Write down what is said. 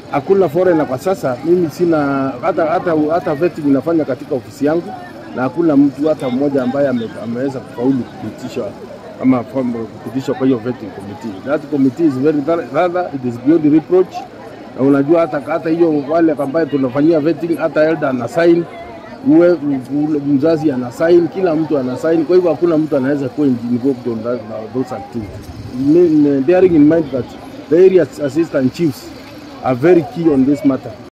hakuna foreigner kwa sasa. Mimi sina hata hata hata vetting inafanya katika ofisi yangu, na hakuna mtu hata mmoja ambaye ame, ameweza kufaulu kupitishwa ama from- kupitishwa kwa hiyo vetting committee. That committee is very thorough, rather it is beyond reproach. Na unajua hata hata hiyo wale ambaye tunafanyia vetting, hata elder ana sign uwe ule mzazi ana sign, kila mtu ana sign. Kwa hivyo hakuna mtu anaweza kuwa involved on that, those activities. Me- Bearing in mind that the area assistant chiefs are very key on this matter.